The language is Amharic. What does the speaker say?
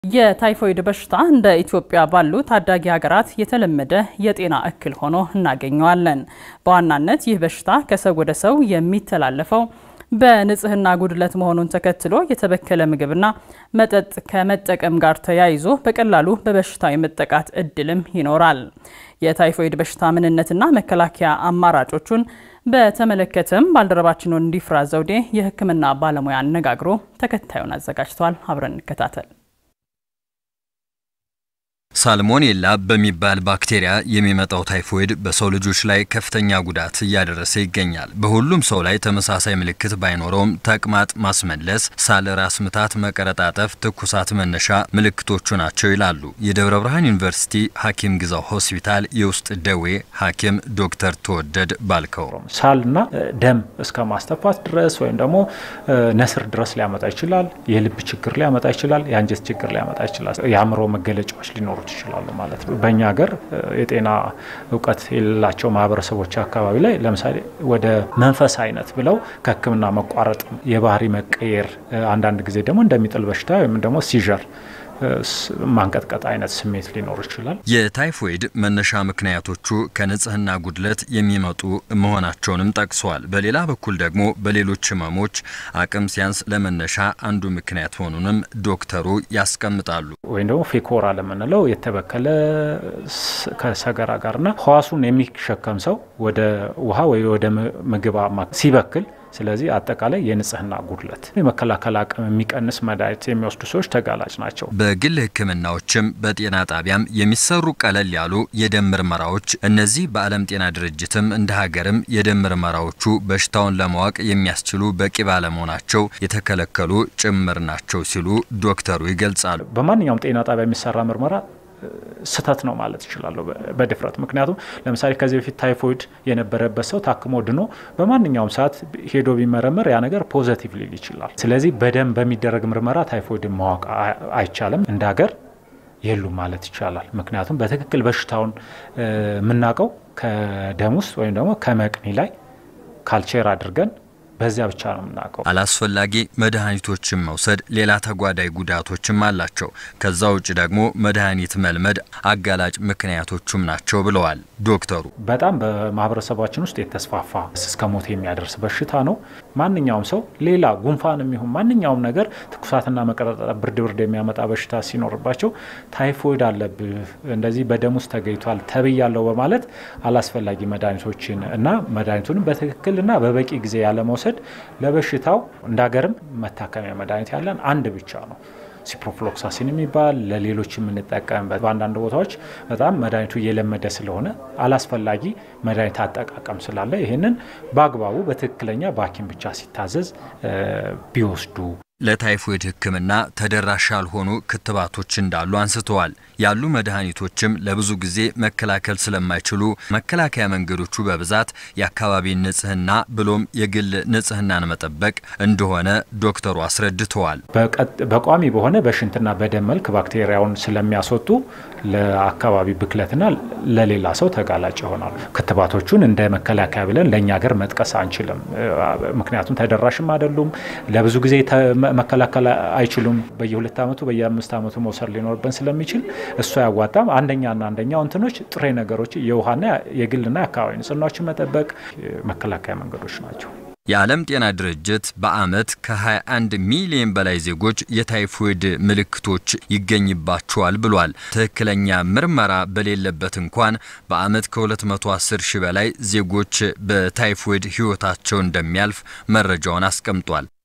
የታይፎይድ በሽታ እንደ ኢትዮጵያ ባሉ ታዳጊ ሀገራት የተለመደ የጤና እክል ሆኖ እናገኘዋለን። በዋናነት ይህ በሽታ ከሰው ወደ ሰው የሚተላለፈው በንጽህና ጉድለት መሆኑን ተከትሎ የተበከለ ምግብና መጠጥ ከመጠቀም ጋር ተያይዞ በቀላሉ በበሽታው የመጠቃት እድልም ይኖራል። የታይፎይድ በሽታ ምንነትና መከላከያ አማራጮቹን በተመለከተም ባልደረባችን ወንዲፍራ ዘውዴ የሕክምና ባለሙያ አነጋግሮ ተከታዩን አዘጋጅቷል። አብረን እንከታተል። ሳልሞኔላ በሚባል ባክቴሪያ የሚመጣው ታይፎይድ በሰው ልጆች ላይ ከፍተኛ ጉዳት እያደረሰ ይገኛል። በሁሉም ሰው ላይ ተመሳሳይ ምልክት ባይኖረውም ተቅማጥ፣ ማስመለስ፣ ሳል፣ ራስ ምታት፣ መቀረጣጠፍ፣ ትኩሳት መነሻ ምልክቶቹ ናቸው ይላሉ የደብረ ብርሃን ዩኒቨርሲቲ ሐኪም ግዛው ሆስፒታል የውስጥ ደዌ ሐኪም ዶክተር ተወደድ ባልከው። ሳልና ደም እስከ ማስተፋት ድረስ ወይም ደግሞ ነስር ድረስ ሊያመጣ ይችላል። የልብ ችግር ሊያመጣ ይችላል። የአንጀት ችግር ሊያመጣ ይችላል። የአእምሮ መገለጫዎች ሊኖሩ ይችላሉ ማለት ነው። በእኛ ሀገር የጤና እውቀት የሌላቸው ማህበረሰቦች አካባቢ ላይ ለምሳሌ ወደ መንፈስ አይነት ብለው ከሕክምና መቋረጥ፣ የባህሪ መቀየር፣ አንዳንድ ጊዜ ደግሞ እንደሚጥል በሽታ ወይም ደግሞ ሲዠር ማንቀጥቀጥ አይነት ስሜት ሊኖር ይችላል። የታይፎይድ መነሻ ምክንያቶቹ ከንጽህና ጉድለት የሚመጡ መሆናቸውንም ጠቅሰዋል። በሌላ በኩል ደግሞ በሌሎች ህመሞች አቅም ሲያንስ ለመነሻ አንዱ ምክንያት መሆኑንም ዶክተሩ ያስቀምጣሉ። ወይም ደግሞ ፌኮራ ለምንለው የተበከለ ከሰገራ ጋርና ህዋሱን የሚሸከም ሰው ወደ ውሃ ወይ ወደ ምግብ ሲበክል ስለዚህ አጠቃላይ የንጽህና ጉድለት የመከላከል አቅም የሚቀንስ መድኃኒት የሚወስዱ ሰዎች ተጋላጭ ናቸው። በግል ህክምናዎችም በጤና ጣቢያም የሚሰሩ ቀለል ያሉ የደም ምርመራዎች እነዚህ በዓለም ጤና ድርጅትም እንደ ሀገርም የደም ምርመራዎቹ በሽታውን ለማወቅ የሚያስችሉ በቂ ባለመሆናቸው የተከለከሉ ጭምር ናቸው ሲሉ ዶክተሩ ይገልጻሉ። በማንኛውም ጤና ጣቢያ የሚሰራ ምርመራ ስህተት ነው ማለት ይችላለሁ በድፍረት ምክንያቱም ለምሳሌ ከዚህ በፊት ታይፎይድ የነበረበት ሰው ታክሞ ድኖ በማንኛውም ሰዓት ሄዶ ቢመረመር ያ ነገር ፖዘቲቭ ሊል ይችላል። ስለዚህ በደም በሚደረግ ምርመራ ታይፎይድን ማወቅ አይቻልም። እንደ ሀገር የሉም ማለት ይቻላል። ምክንያቱም በትክክል በሽታውን የምናውቀው ከደም ውስጥ ወይም ደግሞ ከመቅኒ ላይ ካልቸር አድርገን በዚያ ብቻ ነው የምናውቀው። አላስፈላጊ መድኃኒቶችን መውሰድ ሌላ ተጓዳኝ ጉዳቶችም አላቸው። ከዛ ውጭ ደግሞ መድኃኒት መልመድ አጋላጭ ምክንያቶቹም ናቸው ብለዋል ዶክተሩ። በጣም በማህበረሰባችን ውስጥ የተስፋፋ እስከ ሞት የሚያደርስ በሽታ ነው። ማንኛውም ሰው ሌላ ጉንፋን የሚሆን ማንኛውም ነገር ትኩሳትና መቀጣጠል፣ ብርድ ብርድ የሚያመጣ በሽታ ሲኖርባቸው ታይፎይድ አለብህ እንደዚህ በደም ውስጥ ተገኝቷል ተብያለሁ በማለት አላስፈላጊ መድኃኒቶችን እና መድኃኒቱንም በትክክልና በበቂ ጊዜ ያለመውሰድ ለበሽታው እንደ ሀገርም መታከሚያ መድኃኒት ያለን አንድ ብቻ ነው። ሲፕሮፍሎክሳሲን የሚባል ለሌሎች የምንጠቀምበት በአንዳንድ ቦታዎች በጣም መድኃኒቱ እየለመደ ስለሆነ አላስፈላጊ መድኃኒት አጠቃቀም ስላለ ይህንን በአግባቡ በትክክለኛ በሐኪም ብቻ ሲታዘዝ ቢወስዱ ለታይፎይድ ሕክምና ተደራሽ ያልሆኑ ክትባቶች እንዳሉ አንስተዋል። ያሉ መድኃኒቶችም ለብዙ ጊዜ መከላከል ስለማይችሉ መከላከያ መንገዶቹ በብዛት የአካባቢን ንጽህና ብሎም የግል ንጽህናን መጠበቅ እንደሆነ ዶክተሩ አስረድተዋል። በቋሚ በሆነ በሽንትና በደም መልክ ባክቴሪያውን ስለሚያስወጡ ለአካባቢ ብክለትና ለሌላ ሰው ተጋላጭ ይሆናሉ። ክትባቶቹን እንደ መከላከያ ብለን ለእኛ ሀገር መጥቀስ አንችልም። ምክንያቱም ተደራሽም አይደሉም። ለብዙ ጊዜ መከላከል አይችሉም። በየሁለት ዓመቱ በየአምስት ዓመቱ መውሰድ ሊኖርብን ስለሚችል እሱ አያዋጣም። አንደኛና አንደኛው እንትኖች ጥሬ ነገሮች የውሃና የግልና የአካባቢ ንጽህናዎችን መጠበቅ መከላከያ መንገዶች ናቸው። የዓለም ጤና ድርጅት በዓመት ከ21 ሚሊዮን በላይ ዜጎች የታይፎይድ ምልክቶች ይገኝባቸዋል ብሏል። ትክክለኛ ምርመራ በሌለበት እንኳን በዓመት ከ210 ሺህ በላይ ዜጎች በታይፎይድ ሕይወታቸው እንደሚያልፍ መረጃውን አስቀምጧል።